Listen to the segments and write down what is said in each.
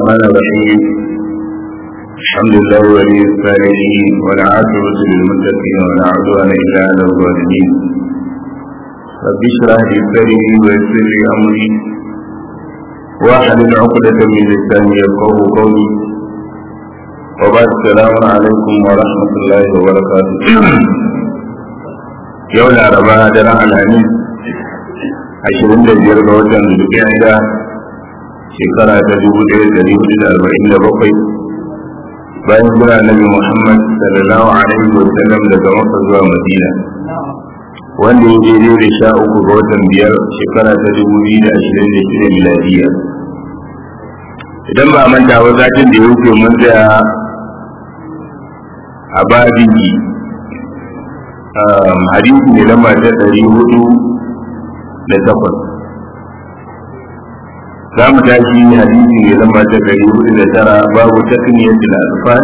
الرحمن الرحيم الحمد لله ولي الصالحين والعاقبة للمتقين ولا عدوان إلا على الظالمين رب اشرح لي صدري ويسر لي أمري واحلل عقدة من لساني يفقه قولي وبعد السلام عليكم ورحمة الله وبركاته يوم الأربعاء درع الحميد ashirin da biyar ga watan zulkiyada shekara ta dubu ɗaya da hudu da arba'in da bakwai bayan jira nabi muhammad sallallahu alaihi wa sallam daga maka zuwa madina wanda ya daidai da sha uku ga watan biyar shekara ta dubu biyu da ashirin da shida miladiya idan ba a manta ba satin da ya wuce mun tsaya a babin hadisi ne lamba ta ɗari hudu da takwas za mu tashi hadisi ne lamba ta ɗari hudu da tara babu takniyatul alfan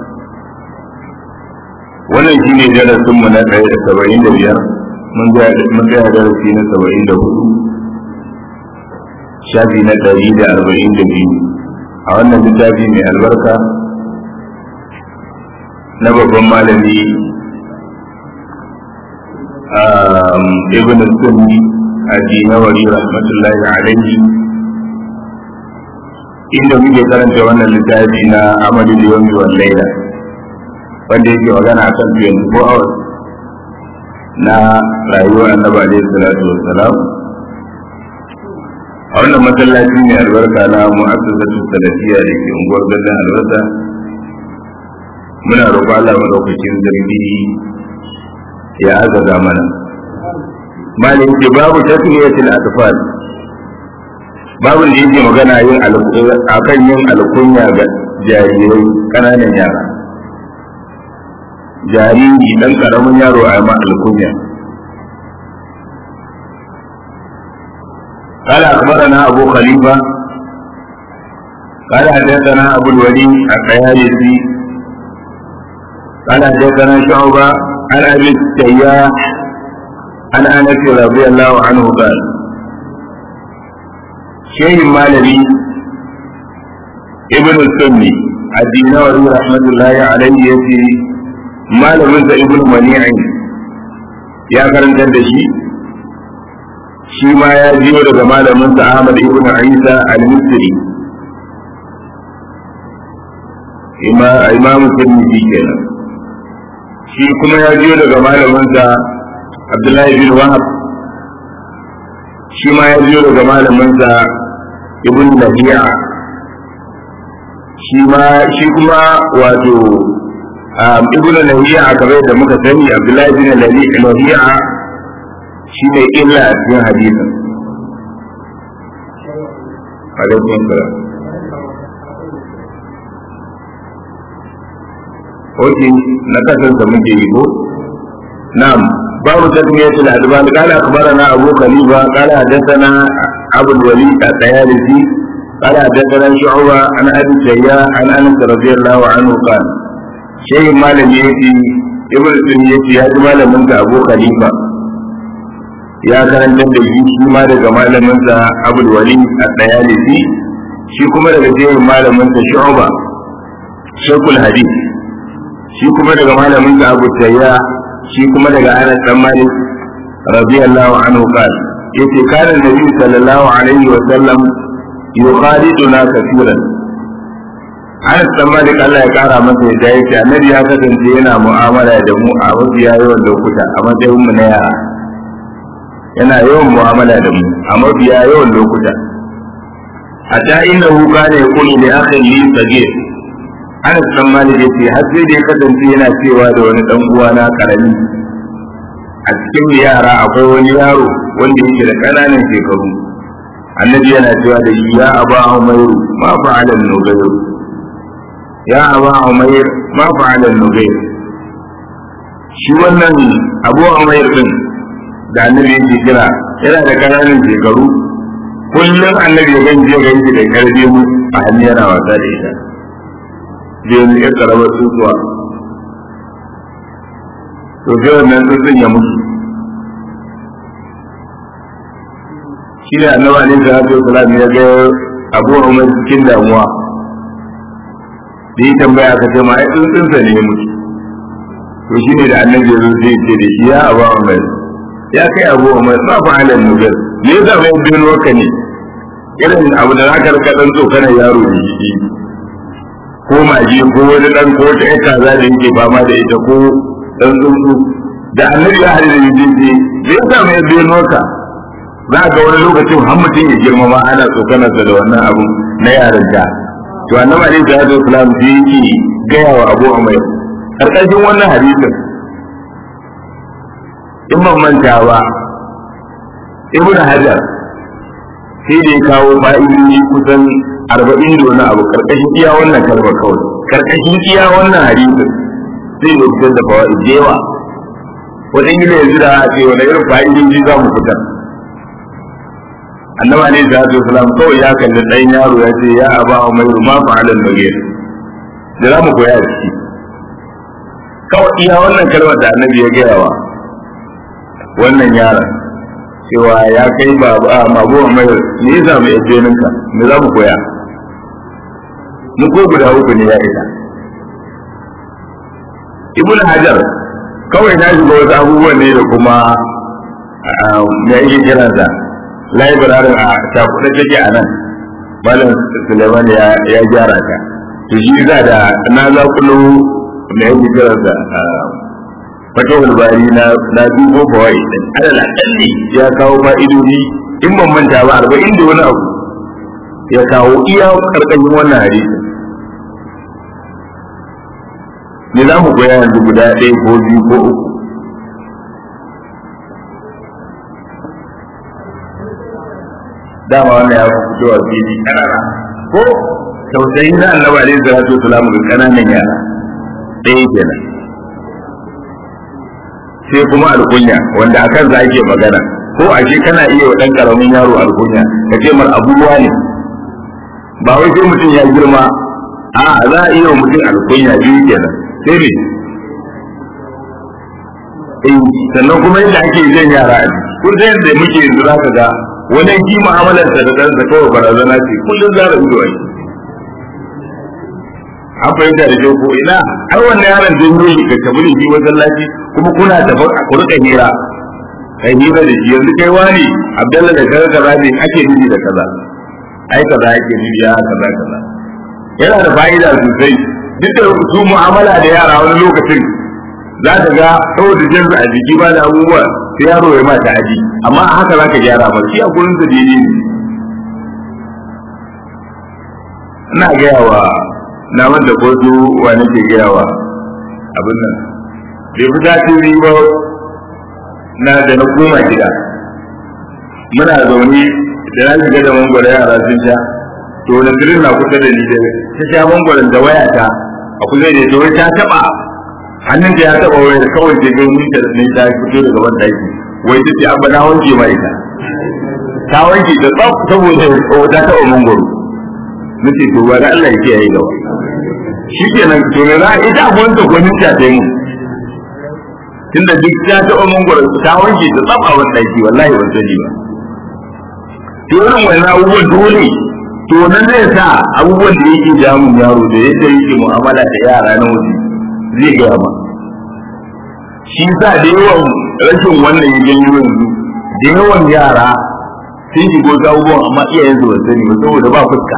wannan shi ne darasin mu na ɗaya da saba'in da biyar mun ga darasi na saba'in da hudu shafi na ɗari da arba'in da biyu a wannan littafi mai albarka na babban malami ibn sunni addinawari rahmatullahi alaihi inda muke karanta wannan littafi na amalin yomi wal laila wanda yake magana kan 24 hours na rayuwar annabi alaihi salatu wassalam a wannan masallaci ne albarka na mu'assasatu salafiyya da ke unguwar gadon albarka muna roƙon Allah madaukakin zargi ya azaza mana malin ce babu tasmiyatul atfal babu da yake magana yin akan yin alkunya ga jarirai kananan yara jariri dan karamin yaro a ma alkunya قال أخبرنا أبو خليفة قال حدثنا أبو الوليد الطيالسي قال حدثنا شعبة عن أبي التياح عن انس رضي الله عنه قال شيء مالبي ابن السني الدينوري رحمة الله عليه يتي malamin sa ibn mani'in ya karantar da shi shi ma ya jiyo daga malamin sa Ahmad ibn Isa al-Misri ima imam Tirmidhi kenan shi kuma ya jiyo daga malamin sa Abdullahi bin Wahab shi ma ya biyo daga malaminsa Ibn Lahiya shi ma shi kuma wato Ibn Lahiya kamar da muka sani Abdullahi bin Lahiya shi ne illa a cikin hadisin alaikum salam Oke, na kasance muke yi ko? Na'am, باب تسمية الأدبان قال أخبرنا أبو خليفة قال حدثنا أبو الوليد الطيالسي قال حدثنا شعبة عن أبي الشياء عن أنس رضي الله عنه قال شيء ما لم يأتي ابن سنية يا جمال منك أبو خليفة يا كان تدري shi ma daga malaminsa Abul Walid At-Tayalisi shi kuma daga jerin malaminsa Shu'ba Shaykhul Hadith shi kuma daga malaminsa Abu Tayya shi kuma daga Anas dan Malik radiyallahu anhu qal yace kana nabi sallallahu alaihi wa sallam yukhaliduna kaseeran Anas dan Malik Allah ya kara masa yadda yace annabi ya kasance yana mu'amala da mu a wasu yawan lokuta a matsayin mu na yara yana yawan mu'amala da mu a mafiya yawan lokuta hatta innahu kana yaqulu li akhi li sagir Anas dan Malik yace har sai da ya kasance yana cewa da wani dan uwa na karami a cikin yara akwai wani yaro wanda yake da kananan shekaru annabi yana cewa da shi ya aba umayr ma fa'ala nugayr ya aba umayr ma fa'ala nugayr shi wannan abu umayr din da annabi yake kira yana da kananan shekaru kullum annabi ya ganje ganje da karbe mu a hannu yana wasa da ita da yanzu ya karamar tsuntsuwa to sai wannan tsuntsun ya mutu shi ne annabi alaihi salatu wasalam ya ga abu umar cikin damuwa da yi tambaya ka ce ma ai tsuntsunsa ne ya mutu to shi ne da annabi ya zo sai ce da shi ya abu umar ya kai abu umar ba fa alal nugar me yasa mai bin waka ne irin abu da zaka rika dan tsokanar yaro da shi ko maji ko wani dan ko ta ita kaza da yake fama da ita ko dan tsuntsu da annabi ya hadin da yake ce me yasa mai bin waka za ga wani lokacin har mutum ya girma ma ana tsokanarsa da wannan abu na yarinta to annabi alaihi salatu wasalam sai yake gaya wa abu umar karkashin wannan hadisin in ban manta ba ibn hajar sai da ya kawo fa'idodi kusan arba'in da wani abu karkashin iya wannan kalma kawai karkashin iya wannan hadisin sai da fitar da fawa'id da yawa wajen gina yanzu da a ce wani irin fa'idodi za mu fitar annabi alaihi salatu wasalam kawai ya kalli ɗan yaro ya ce ya aba umairu ma fa'alal bagir da za mu koya a ciki kawai iya wannan kalmar da annabi ya gaya wa wannan yaron cewa ya kai babu a mabu mai me ya samu ya ninka me za mu koya mu ko guda uku ne ya isa ibn hajar kawai na shiga wasu abubuwan ne da kuma me yake kiransa laibirarin a shafuɗa take a nan malam suleiman ya gyara ta to shi za da na za kulo me yake kiransa fatawar bari na na dubo bawai alal akalli ya kawo fa'idodi in ban manta ba arba'in da wani abu ya kawo iya karkashin wannan hadisi ne za mu koya yanzu guda ɗaya ko biyu ko uku dama wannan ya fi fitowa fili ƙanana ko tausayi na annabi alaihi salatu wasalam ga ƙananan yara ɗaya kenan sai kuma alkunya wanda a kansa ake magana ko a ce kana iya wa ɗan ƙaramin yaro alkunya ka ce mar abubuwa ne ba wai sai mutum ya girma a za a iya wa mutum alkunya biyu kenan sai ne eh sannan kuma yadda ake jan yara a kun san yadda muke yanzu za ka ga wani ki mu'amalarsa da ɗansa kawai barazana ce kullum zara ido ake an fahimta da ko ina ai wannan yaron janyo shi ka tabi da shi masallaci kuma kuna tafi a kurka hira kai hira da shi yanzu kai wani abdalla da kaza kaza ne ake nufi da kaza ai kaza ake nufi ya kaza kaza yana da fa'ida sosai duk da su mu'amala da yara wani lokacin za ka ga saboda jinsu a jiki ba da abubuwa sai yaro ya mata aji amma a haka za ka gyara ba shi a gurin sa daidai ne ina gaya wa na wanda ko su wa nake gaya wa abin nan bai fi sati biyu ba na da na koma gida muna zaune da na shiga da mangwara yara sun sha to na tirin na kusa da ni da ta sha mangwaron da wayata a kusa da ita wai ta taba hannun ta ya taba wayar kawai ce ga mun ta ne ta fito daga ban daki wai ta ce abba na wanke ma ita ta wanke ta tsaf saboda ta taba mangwaro nace to ba da Allah ya kiyaye gaba shi kenan to me za ita abun ta gwanin ta ta yi tunda duk ta taɓa mangwaro ta wanke ta tsaba wani ɗaki wallahi ban sani ba to irin wannan abubuwan dole to nan zai sa abubuwan da yake damun yaro da yadda yake mu'amala da yara na waje zai gaya ma shi sa da yawan rashin wannan ya janyo yanzu da yawan yara sun shigo ta abubuwan amma iyayensu ba sani ba saboda ba fuska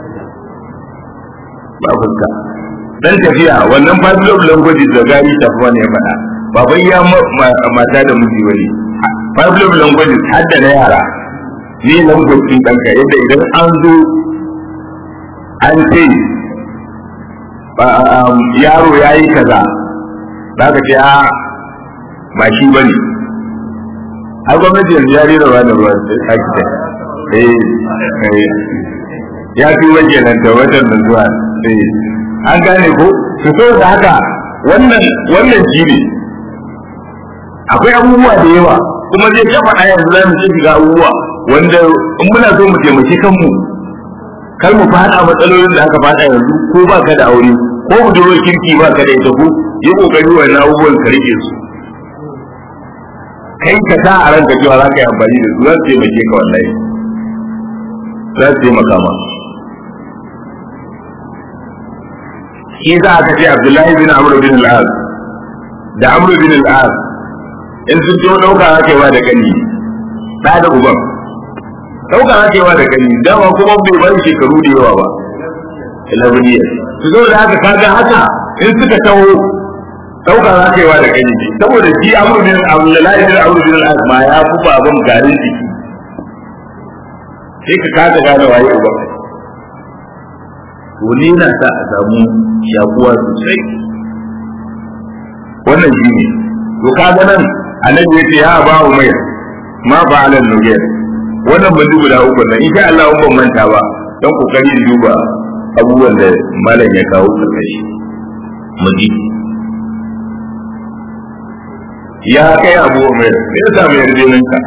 ba fuska dan tafiya wannan five love language da gari tafi ne ya faɗa ba bai ya mata da miji bane five love language har da na yara ne language din ɗanka yadda idan an zo an ce yaro ya yi kaza za ka ce a ba shi ba ne a gwamnati yanzu ya rera ba da ruwa ta ki eh ya fi wajen nan da watan da zuwa an gane ko su so da haka wannan wannan shi ne akwai abubuwa da yawa kuma zai ta faɗa yanzu za mu ci shiga abubuwa wanda in muna so mu taimaki kanmu kar mu faɗa matsalolin da aka faɗa yanzu ko ba ka da aure ko budurwar kirki ba ka da ita ko yi kokari wannan abubuwan ka rike su kai ka sa a ranka cewa za ka yi amfani da su za su taimake ka wallahi za su taimaka ma shi za aka ce abdullahi bin amr bin al-as da amr bin al-as in sun ce dauka hakewa da kani da da uban dauka hakewa da kani dama kuma bai bar shekaru da yawa ba ilabuniya su zo da haka kaga haka in suka taho dauka hakewa da kani saboda shi amr bin abdullahi bin amr bin al-as ma ya fi baban garin jiki sai ka kaga gane waye uban to ne na sa a samu shakuwa sosai wannan shi ne to kaga nan annabi ya ce ya ba mu mai ma ba alal nugayr wannan ban duba da uku nan insha Allah ban manta ba dan kokari da duba abubuwan da malam ya kawo karkashi mu ji ya kai abu mai me yasa mai yarjenin ka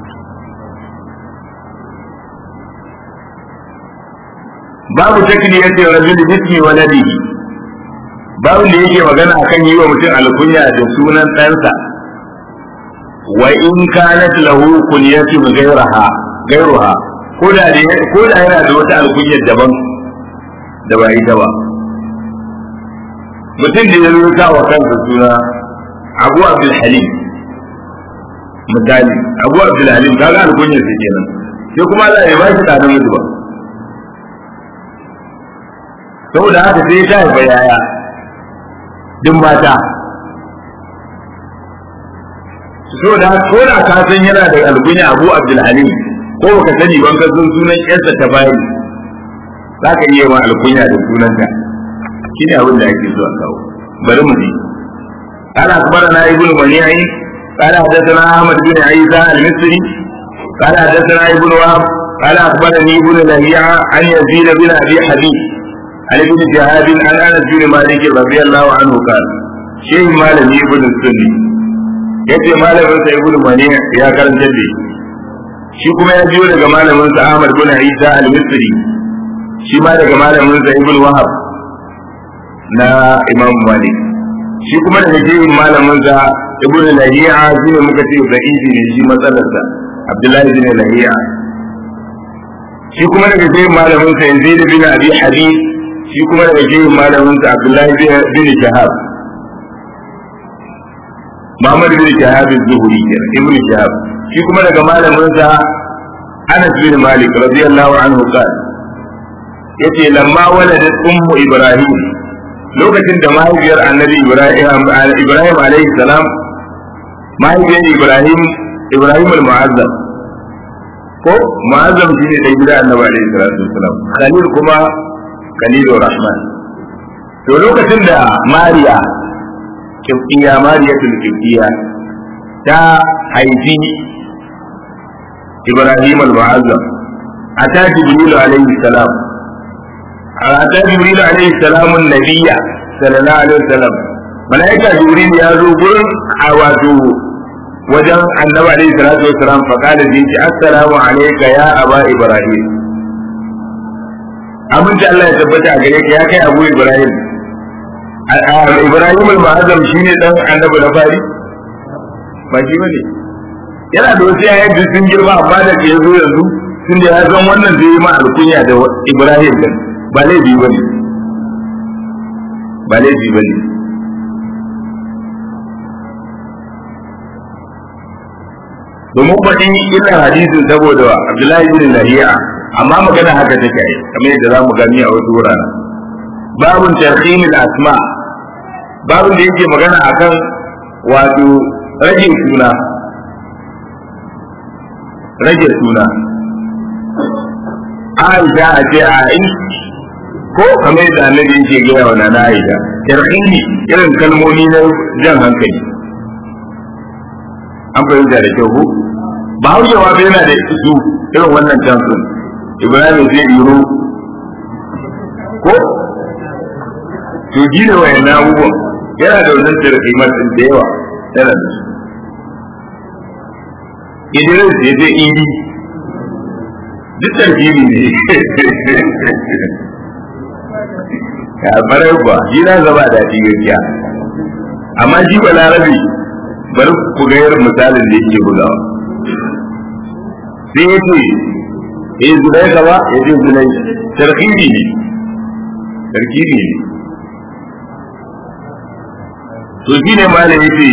babu takliyatin rajul bismi waladihi babu da yake magana akan yi wa mutum alkunya da sunan ɗansa wa in kanat lahu kunyatun ghayraha ghayruha ko da ko da yana da wata alkunyar daban da ba ita ba mutum da ya rubuta wa kansa suna Abu Abdul Halim misali Abu Abdul Halim kaga alkunyar sa kenan sai kuma Allah ya ba shi da namiji ba saboda haka sai ta haifa yaya din mata saboda haka ko da ka san yana da algunya abu abdulhalim ko baka sani ban ka san sunan yarsa ta bayi za ka iya ma alkunya da sunanta shine abin da ake so a kawo bari mu ji قال أخبرنا ابن منيعي قال حدثنا أحمد بن عيسى المصري قال حدثنا ابن وهب قال أخبرني ابن لهيعة عن يزيد بن أبي حبيب عن ابن شهاب عن انس بن مالك رضي الله عنه قال شيخ مالك ابن السني yace malamin sa ibnu mani ya karanta da shi kuma ya jiyo daga malamin sa Ahmad bin Isa al-Misri shi ma daga malamin sa ibnu Wahab na Imam Malik shi kuma daga jiyin malamin sa ibnu Lahiya shi ne muka ce da'ifi ne shi matsalar sa Abdullahi bin Lahiya shi kuma daga jiyin malamin sa Yazid bin Abi Habib shi kuma daga jihin malamin sa Abdullahi bin Shahab Muhammad bin Shahab az-Zuhri kenan Ibn Shahab shi kuma daga malamin sa Anas bin Malik radiyallahu anhu qala yace lamma waladat ummu Ibrahim lokacin da mahaifiyar annabi Ibrahim Ibrahim alaihi salam mahaifiyar Ibrahim Ibrahim al-Mu'azzam ko Mu'azzam shine da gida annabi alaihi salatu wasalam Khalil kuma Khalilur Rahman to lokacin da Mariya kibtiya Mariyatul kibtiya ta haifi Ibrahim al-Mu'azzam ata Jibril alaihi salam ata Jibril alaihi salam an-nabiyya sallallahu alaihi wasallam malaika Jibril ya zo gurin a wato wajen annabi alaihi salatu wasalam fa kala ji assalamu alayka ya aba Ibrahim abinci Allah ya tabbata a gare ka ya kai Abu Ibrahim Ibrahim al-Ma'azam shine dan annabi na fari ba shi bane yana da wasu yayin da sun girma amma da ke zo yanzu sun da ya san wannan zai yi ma alkunya da Ibrahim din ba laifi bane ba laifi bane domin faɗi ina hadisin saboda Abdullahi bin Lahiya amma magana haka take yi kamar yadda zamu gani a wasu wuraren babun tarhimil asma babun da yake magana akan wato rage suna rage suna Aisha a ce a in ko kamar yadda annabi yake gaya wa nana Aisha tarhimi irin kalmomi na jan hankali an fahimta da kyau ko ba haujewa ba yana da su irin wannan tansun ibrahim zai iro ko to ji da wayan abubuwan yana da wannan tarhimar din da yawa yana da su idris ya je idi duk tarhimi ne ya farar ba shi na zaba daɗi gaskiya amma shi ba larabi bari ku ga irin misalin da yake bugawa sai ya ce eh zulai gaba ya ce zulai tarkibi ne tarkibi ne to shine malam yace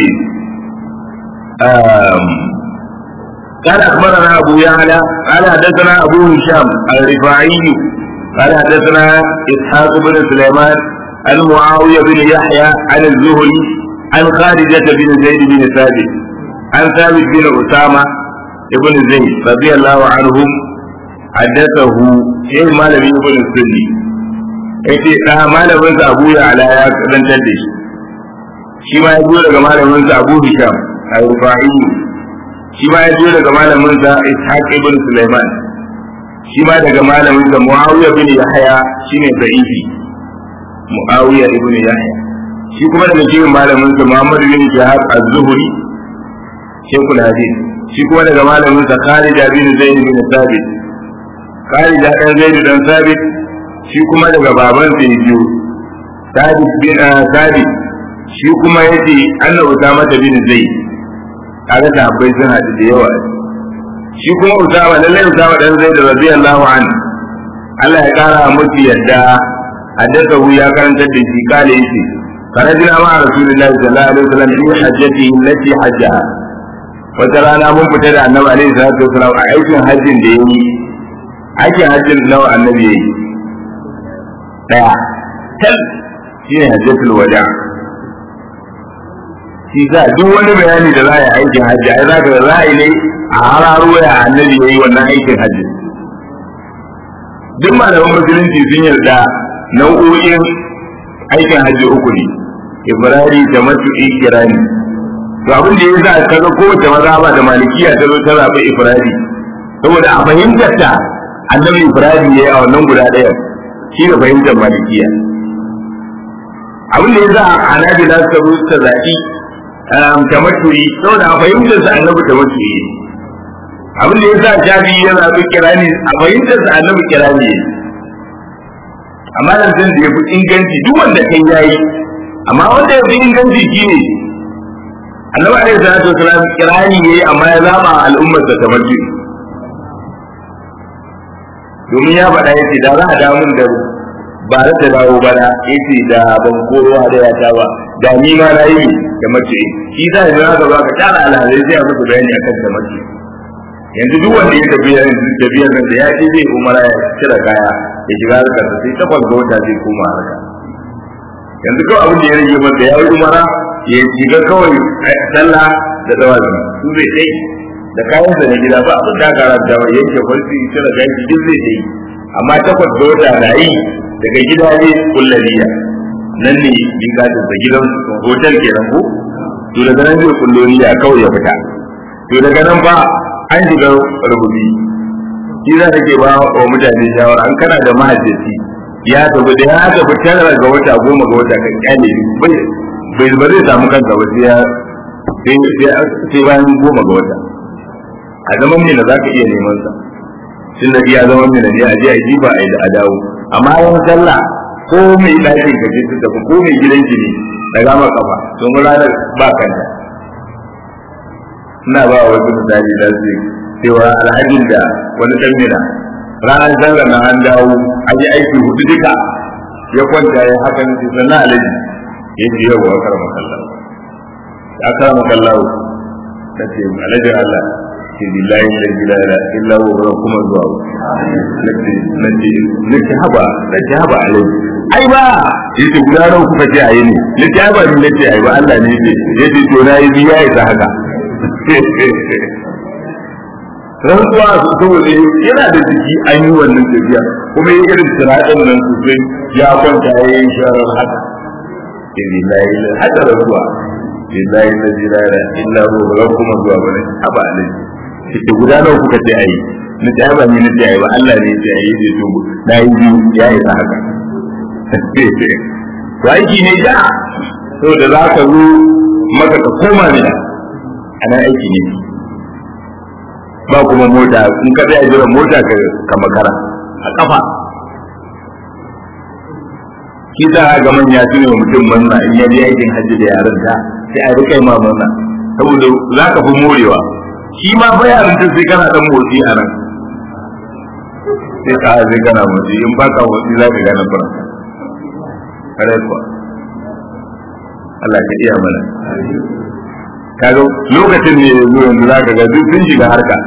قال أخبرنا أبو يعلى قال حدثنا أبو هشام الرفاعي قال حدثنا إسحاق بن سليمان عن معاوية بن يحيى عن الزهري عن خارجة بن زيد بن ثابت عن ثابت بن أسامة ابن زيد رضي الله عنهم حدثه شيخ مالك ابن السني yace da malamin sa Abu Ya'la ya kadantar da shi shi ma ya zo daga malamin sa Abu Hisham al-Rufa'i shi ma ya zo daga malamin sa Ishaq ibn Sulaiman shi ma daga malamin sa Muawiya bin Yahya shine da'ifi Muawiya ibn Yahya shi kuma daga cikin malamin sa Muhammad bin Shahab az-Zuhri Sheikhul Hadith shi kuma daga malamin sa Khalid bin Zaid bin Thabit Khalid dan Zaid dan Thabit shi kuma daga baban sa biyu Thabit bin Thabit shi kuma yace Allah Usama bin Zaid kaga sahabbai sun haɗu da yawa shi kuma Usama lallai Usama dan Zaid radiyallahu anhu Allah ya kara musu yadda haddathahu ya karantar da shi kale yace karajina ma rasulullahi sallallahu alaihi wasallam fi hajjati allati hajjaha wata rana mun fita da annabi alaihi salatu wasallam a aikin hajjin da yayi aikin hajjin nawa annabi yayi daya tal shine hajjatul wada shi za duk wani bayani da za a yi aikin hajji ai zaka da za a yi ne a hararo ya annabi yayi wannan aikin hajji duk malaman musulunci sun yarda nau'o'in aikin hajji uku ne ibrari da matu'i kirani to abin da ya sa kaga kowace mazhaba da malikiya ta zo ta zaɓi ifradi saboda a fahimtar ta annabi ifradi yayi a wannan guda ɗaya shi da fahimtar malikiya abin da ya sa annabi za su zo ta zaɓi tamattu'i saboda a fahimtar sa annabi tamattu'i abin da ya sa shafi ya zaɓi kirani a fahimtar sa annabi kirani amma nan da ya fi inganci duk wanda kai yayi amma wanda ya fi inganci shine annabi alaihi salatu wasalam kirani yayi amma ya zaba al'ummar da tamattu domin ya faɗa yace da za a dawo min da ba za ta dawo bana yace da ban kowa da ya ta ba da ni ma na yi da mace shi za ya zaka ba ka tara alhalai sai a muku bayani akan da mace yanzu duk wanda ya tafi yanzu tafiyar nan da ya ce zai umara ya cire kaya ya shiga harkar sai takwas ga wata zai koma harka yanzu kawai abin da ya rage masa ya yi umara ya shiga kawai sallah da dawazi su zai kai da kayan sa na gida ba abin da kara da yanke farsi cire kayan shi duk zai yi amma takwas ga wata na yi daga gida ne kullaniya nan ne miƙatin da gidan hotel kenan ko to daga nan zai kulloniya kawai ya fita to daga nan ba an shiga rubuci shi za ta ke ba wa mutane shawara an kana da mahajjaci ya tafi da ya tafi tara ga wata goma ga wata kan kyale bai bai ba zai samu kansa ba sai ya sai bayan goma ga wata a zaman mina za ka iya neman sa tun da iya zaman mina ne a je a jiba a yi da a dawo amma yan sallah ko mai ɗakin ka ce ta tafi ko mai gidan ki ne da gama kafa domin ranar ba kanta ina ba wa wasu misali da su cewa alhajin da wani ɗan mina ranar sallar na an dawo a yi aiki hudu duka ya kwanta ya haka ne sai sannan alaji ya ce yau wa karama kallahu ya karama kallahu ta ce alajin Allah ce billahi la ilaha illa huwa kuma zuwa nace nace nace haba nace haba alaji ai ba yace guda nawa kuka ce ayi ne nace ai ba ni nace ai ba Allah ne yace yace to na yi biya ita haka rantsuwa su saboda yana da jiki an yi wannan tafiya kuma yi irin tunaɗin nan sosai ya kwanta ya yi sharar haka lillahi haka rantsuwa lillahi la ilaha illa huwa ba kuma zuwa bane aba alai shi guda nawa kuka ce ayi na ce ba ni na ce ayi ba Allah ne ya ce ayi sai to na yi biyu ya yi ta haka to aiki ne da saboda za ka zo maka ka koma ne ana aiki ne ba kuma mota in ka tsaya jiran mota ka makara a kafa shi za ga manya su ne mutum manna in ya je aikin hajji da yarinta sai a rika ma manna saboda za ka fi morewa shi ma fa yarinta sai kana dan motsi a nan sai ka sai kana motsi in ba ka motsi za ka gane fara kare kuwa Allah ka iya mana kaga lokacin ne yanzu yanzu za ka ga duk sun shiga harka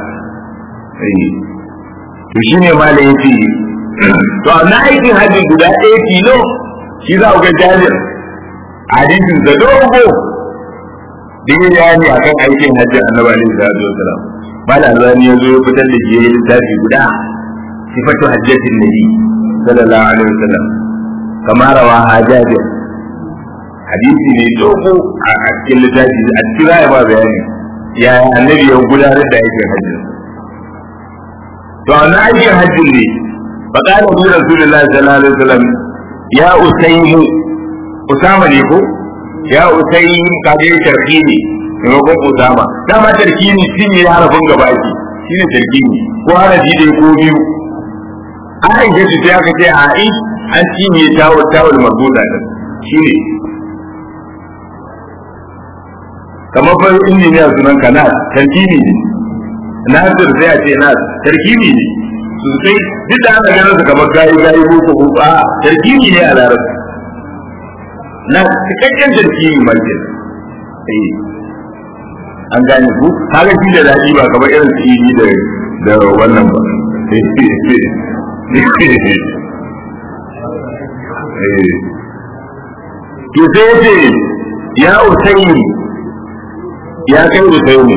to shi ne ma da yace to na aikin hajji guda ɗaya tilo shi za ku ga jabir hadisin da dogo da ya bayani akan aikin hajji annabi alaihi salatu wasalam mala albani ya zo ya fitar da shi yayin littafi guda sifatu hajjatin nabi sallallahu alaihi wasallam kama rawa hajjabir hadisi ne dogo a cikin littafi a cikin raya ba bayani ya annabi ya gudanar da aikin hajji to na aikin hajji ne fa qala bi rasulullahi sallallahu alaihi wasallam ya usaymu usama ne ko ya usaym kaje tarkini maimakon usama dama tarkini shi ne harafin gaba ake shi ne tarkini ko harafi dai ko biyu an aike su sai aka ce a an cinye tawul tawul marbuta din shi ne kamar fa injiniya sunan ka nas tarkimi ne nasir sai a ce nas tarkimi ne sosai duk da ana ganin su kamar gayi gayi ko ko a tarkimi ne a larabci na cikakken tarkimi ma ke eh an gane ku haka shi da daɗi ba kamar irin su yi da da wannan ba to sai ce ya usaini ya kai usaini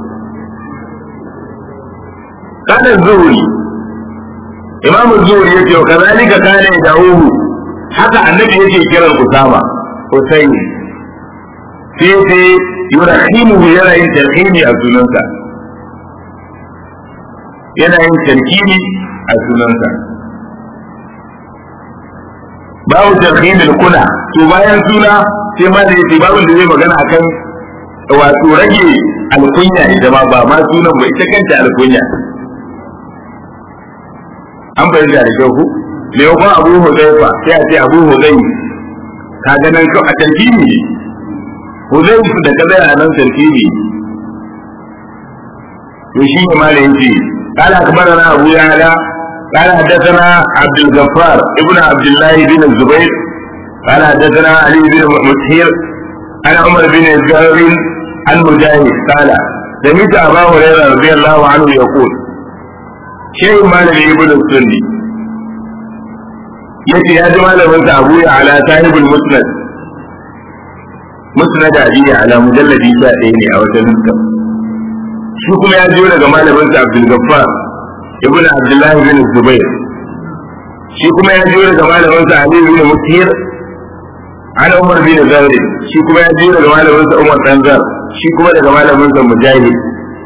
kana zuri imam zuri yace wa kazalika kana da'uhu haka annabi yake kiran usama usaini sai sai yurahimu yana yin tarhimi a sunansa yana yin tarhimi a sunansa babu tarhimin kuna to bayan suna sai ma da yace babu da zai magana akan wato rage alkunya ita ma ba ma sunan ba ita kanta alkunya an bayyana da kyau ku me yakon abu hudaifa sai a ce abu hudai ka ga nan a tarkimi ne hudai da ka zai nan tarkimi to shi ne ma da yace قال أخبرنا أبو يعلى قال حدثنا عبد الغفار ابن عبد الله بن الزبير قال حدثنا علي بن مسهير عن عمر بن الجابر عن مجاهد قال سمعت ابا هريره رضي الله عنه يقول شيء ما لم ابن السني yace ya ji malamin sa Abu ya ala sahibul musnad musnad abi ala mujalladi ta ɗaya ne a wajen nuska shi kuma ya jiyo daga malamin sa Abdul Gaffar ibn Abdullah bin Zubair shi kuma ya jiyo daga malamin sa Ali bin Mutir ana Umar bin Zaid shi kuma ya jiyo daga malamin sa Umar dan Zar shi kuma daga malamin sa Mujahid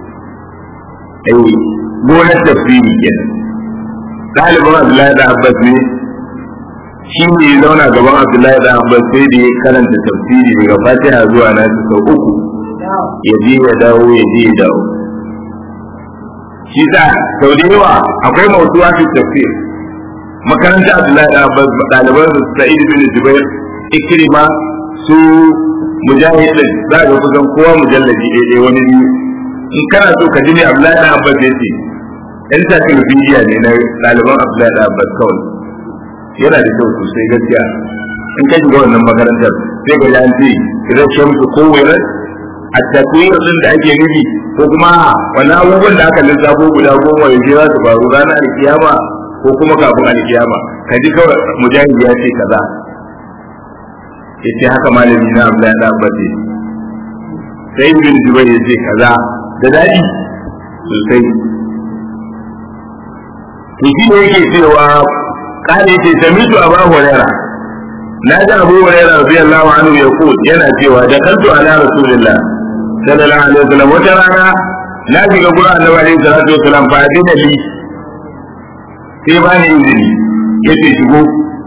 ai gonar tafsiri kenan ɗalibin Abdullahi da Abbas ne shi ne ya zauna gaban Abdullahi da Abbas sai da ya karanta tafsiri daga Fatiha zuwa na sau uku ya je ya dawo ya je ya dawo shi sa sau da yawa akwai mautuwa fi tafsir makaranta Abdullahi da Abbas ɗaliban su Sa'id bin Jubair Ikrima su Mujahid din za ga kusan kowa mujallaji ɗaya wani biyu in kana so ka ji ne Abdullahi da Abbas ya ce yan tafiya ne na ɗaliban Abdullahi da Abbas kawai yana da kyau sosai gaskiya in ka shiga wannan makarantar sai ga an ce idan shamsu ko wairar a takwir din da ake nufi ko kuma wani abubuwan da aka lissafo guda goma yanzu za su faru ranar alkiyama ko kuma kafin alkiyama ka ji kawai mujahid ya ce kaza ya ce haka malami na Abdullahi da Abbas sai ibn Jubair ya ce kaza da daɗi sosai to shi ne yake cewa kare ce samitu abu huraira na ji abu huraira radiyallahu anhu ya ku yana cewa da kantu ala rasulillah sallallahu alaihi wasallam wata rana na shiga gurin annabi alaihi salatu wasallam fa adina li sai ba ni izini yace shigo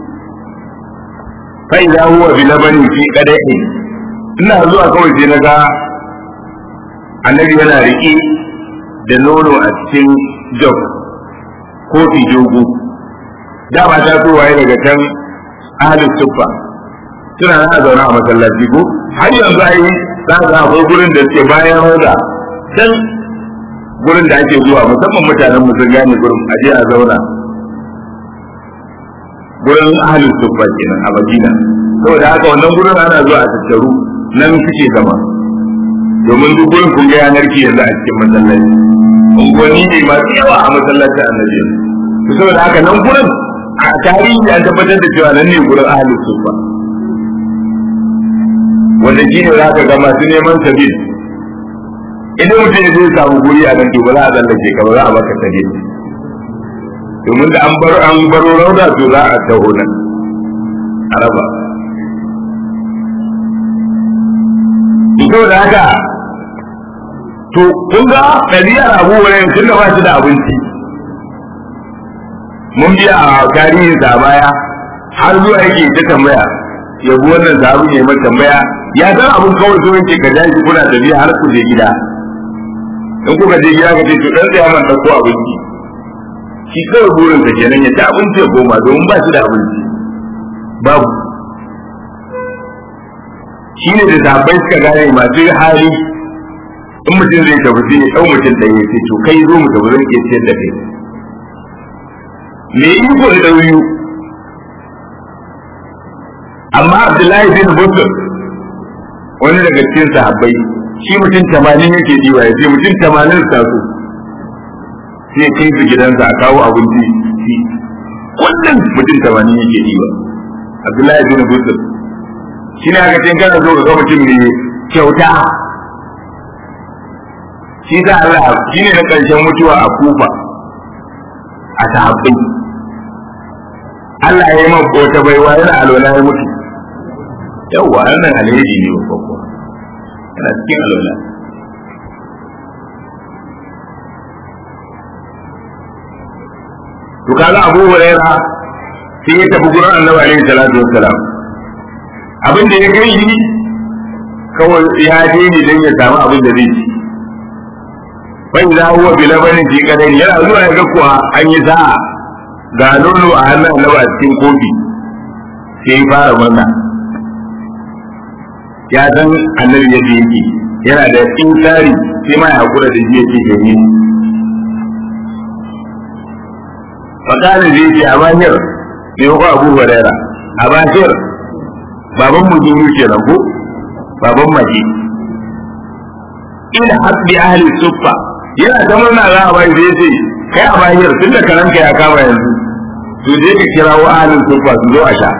fa idza huwa bi labani fi qadahi ina zuwa kawai sai naga annabi yana riƙe da nono a cikin jog kofi dogo dama ta so waye daga can ahalin suffa suna na zaune a masallaci ko har yanzu ai za ka akwai gurin da suke bayan roda can gurin da ake zuwa musamman mutanen mu sun gane gurin aje a zauna gurin ahalin suffa kenan a madina saboda haka wannan gurin ana zuwa a tattaru nan suke zama domin duk gurin kun ga yanar ki yanzu a cikin masallaci unguwanni ne masu yawa a masallacin annabi to saboda haka nan gurin a tarihi an tabbatar da cewa nan ne gurin ahlus sufa wanda shi ne za ka ga masu neman sabil idan mutum zai samu guri a nan to ba za a tsallake ka ba za a baka sabil domin da an bar an baro rauda to za a taho nan a raba to da haka to kun ga ɗabi'ar abu wurin tun da ba shi da abinci mun biya a tarihin sa baya har zuwa yake ta tambaya ya bi wannan sahabi ya mai tambaya ya san abin kawai so yake ka jaji kuna tafiya har ku je gida in kuka je gida ka ce to dan tsaya man dauko abinci shi kawai burin sa kenan ya ci abinci ya goma domin ba shi da abinci babu shi ne da sahabbai suka gane masu hali in mutum zai tafi sai ya ɗau mutum ɗaya ya ce to kai zo mu tafi zan iya ciyar da kai me iko da ɗauyu amma abdullahi bin busur wani daga cikin sahabbai shi mutum tamanin yake diwa ya ce mutum tamanin sa su sai kai su gidansa a kawo abinci shi kullum mutum tamanin yake diwa abdullahi bin busur shi ne aka cin kana zo ka ga mutum mai kyauta shi ta Allah shi ne na ƙarshen mutuwa a kufa a sahabbai Allah ya yi man wata baiwa yana alwala ya mutu yawwa wannan alheri ne wa babba yana cikin alwala to kaga Abu Huraira sai ya tafi gurin Annabi alaihi salatu wassalam abin da ya kai shi kawai ya je ne don ya samu abin da zai ci bai za huwa bi labanin fi kadari yana zuwa ya ga kuwa an yi sa'a ga nono a hannun Annabi a cikin kofi sai ya fara murna ya san annabi yadda yake yana da tsari sai ma ya hakura da shi yake gani fakani zai ce a bahir ne ko abu huraira a bahir baban mu duru kenan ko baban mace ila hasbi ahli suffa yana ta murna za a bai zai ce kai a bahir tunda karanka ya kama yanzu to je ka kirawo ahli suffa su zo a sha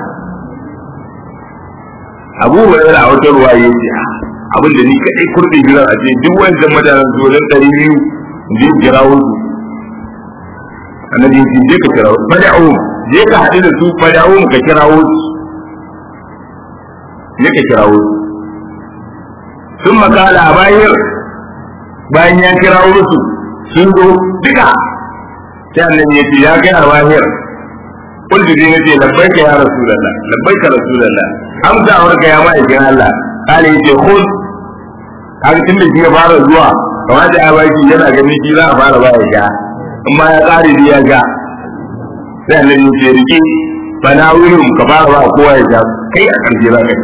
abu hurairah a wata ruwa ya ce abin da ni kadai kurdi gidan a ce duk wancan mutanen su wajen ɗari biyu je kirawo su annabi ya ce je ka kirawo fada'u je ka haɗu da su fada'u ka kirawo su je ka kirawo su sun makala a bayan bayan ya kirawo su sun zo duka sai annabi ya ce ya kai a bahir قلت دي نتي لبيك يا رسول الله لبيك رسول الله amsa warka ya ma'aikin Allah kale yace khud kaga tunda shi ya fara zuwa kamar da abaki yana ganin shi za a fara ba ya sha amma ya kare ya ga sai annabi yace riki bana wurin ka fara ba kowa ya sha kai a karshe za ka sha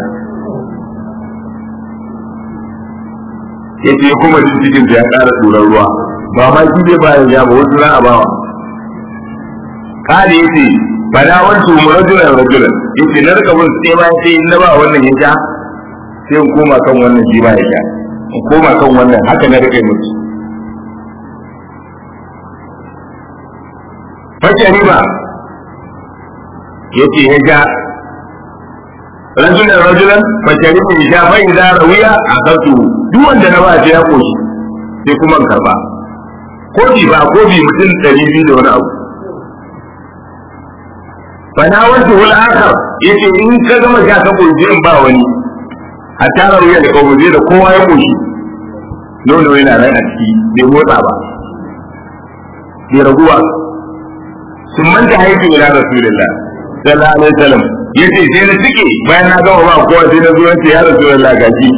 yace kuma cikin ya ƙara tsoron ruwa ba ma shi bai ba ya sha ba wasu za a bawa kale yace fada wancu mu rajulan rajulan yace na rika bin sai bayan sai na ba wannan ya sha sai in koma kan wannan shi ba ya sha in koma kan wannan haka na rika musu fashe riba yace ya ja rajulan rajulan fashe riba ya sha fa idza rawiya akatu duk wanda na ba sai ya koshi sai kuma in karba kofi ba kofi mutum ɗari biyu da wani abu fana wanda wal akhar yace in ka gama sha ka koyi in ba wani a tara wuya da kawo da kowa ya koshi nono yana nan a ciki bai motsa ba bai raguwa sun manta haifu ila rasulullah sallallahu alaihi wasallam yace sai na cike bayan na gama ba kowa sai na zo yace ya rasulullah gaji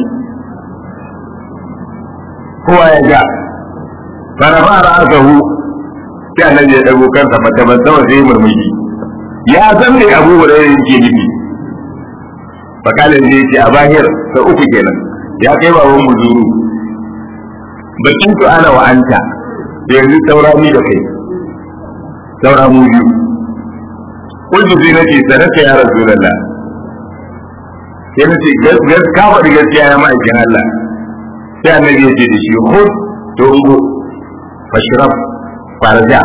kowa ya ja fara fara asahu sai annabi ya dago kansa mata ban sama sai murmushi ya san me abu hurairah yake nufi fakalin da yake a bahir ta uku kenan ya kai baban mu zuru bakin tu ana wa anta da yanzu saura ni da kai saura mu biyu kuntu sai nace sanata ya rasulullah sai na ce gas ka faɗi gaskiya ya ma'aikin Allah sai annabi ya ce da shi hud to ungo fashraf farja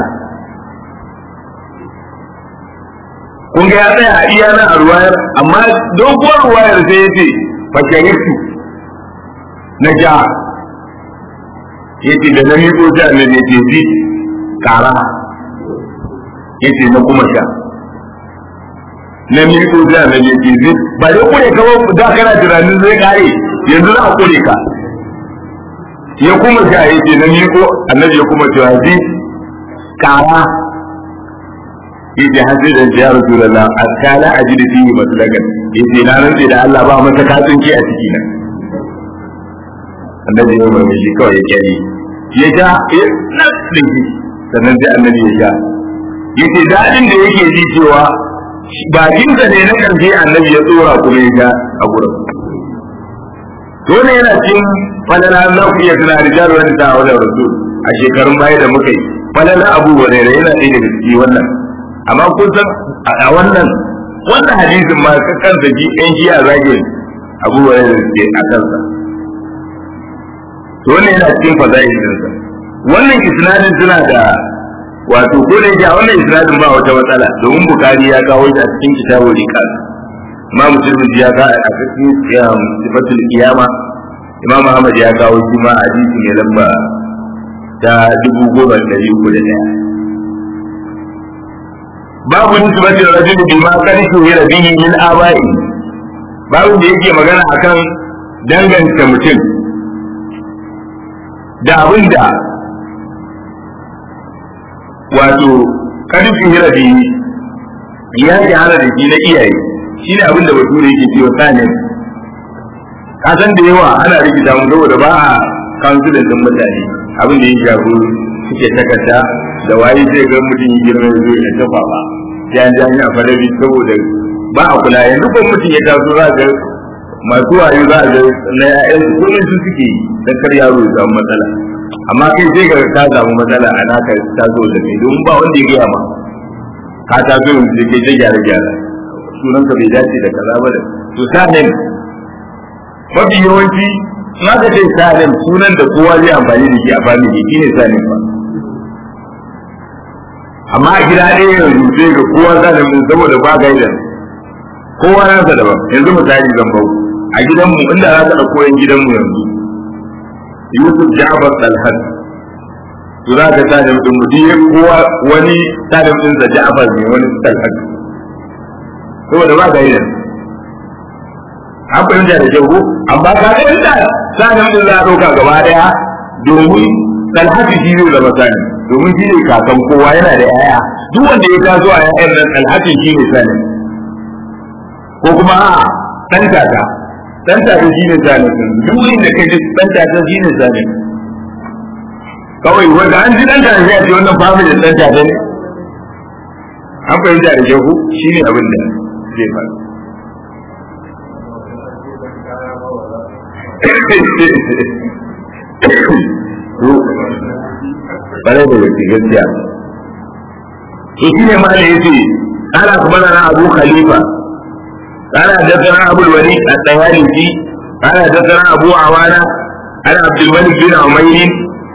kun ga ya tsaya a iya nan a ruwayar amma doguwar ruwayar sai ya ce fashariftu na ja ya ce da na miƙo sai annabi ya ce fi ƙara ya ce na kuma sha na miƙo sai annabi ya ce fi ba dai kure ka da kana tunanin zai kare yanzu za a kure ka ya kuma sha ya ce na miƙo annabi ya kuma cewa fi ƙara yace har sai dan ya rasulullah akala ajidu fihi maslakan yace na rantsi da Allah ba mata katsinki a ciki na annabi ya mai shi kawai ya kyale ya ja na tsinki sannan sai annabi ya ja yace dadin da yake ji cewa bakinsa ne na karshe annabi ya tsora kuma ya ja a gurin dole yana cin falala Allah ku iya tuna rijal wani ta wajen rasul a shekarun baya da muka yi falala abu hurairah yana ɗaya daga ciki wannan amma kun san a wannan wannan hadisin ma kansa ji ɗan shi a zagin abubuwan da suke a kansa to wannan yana cikin faza'in dinsa wannan isnadin suna da wato ko da yake a wannan isnadin ba wata matsala domin bukari ya kawo shi a cikin kitabu riqas imam muslim ya ka a cikin sifatul qiyama imam ahmad ya kawo shi ma hadisi ne lamba ta dubu goma da ɗari uku da ɗaya babu nisbatin rajul bima kan shuhira bihi min aba'i babu da yake magana akan danganta mutum da abin da wato kan shuhira bihi ya shahara da shi na iyaye shine abin da bature yake cewa sanin ka san da yawa ana rikita mu saboda ba a kansulin din mutane abin da ya shafi suke takarda da waye zai ga mutum yi girma ya zo ya tafa ba sai an jami a farabi saboda ba a kula yanzu ko mutum ya taso za ga masu wayo za a ga na ƴaƴan su kullum su suke yi dan kar yaro ya samu matsala amma kai sai ga ka samu matsala a naka taso da kai don ba wanda ya gaya ma ka taso yanzu sai kai ta gyara gyara sunanka bai dace da kaza ba da to sanin mafi yawanci in aka ce sanin sunan da kowa zai amfani da shi a family shine sanin ba amma a gida ɗaya yanzu sai ga kowa zalimin saboda ba gaida kowa nasa daban yanzu misali zan bau a gidanmu inda za ka ɗauko yan gidanmu yanzu Yusuf Ja'far Talhat to za ka sa da mutum mutum kowa wani salim din sa Ja'far ne wani Talhat saboda ba gaida an fahimta da kyau amma ka ga inda salim din za a ɗauka gaba ɗaya domin Talhat shi zai zama salim domin shi ne kakan kowa yana da yaya duk wanda ya taso a yayan nan alhakin shi ne sani ko kuma a dan tata dan tata shi ne sani duk inda kai ji dan tata shi ne sani kawai wanda an ji dan tata sai a ce wannan family dan tata ne an fahimta da shehu shi ne abin da zai faru bare da gaske gaskiya to shi ne malai yace قال أخبرنا أبو خليفة قال حدثنا أبو الوليد الطيالسي قال حدثنا أبو عوانة عن عبد الملك بن عمير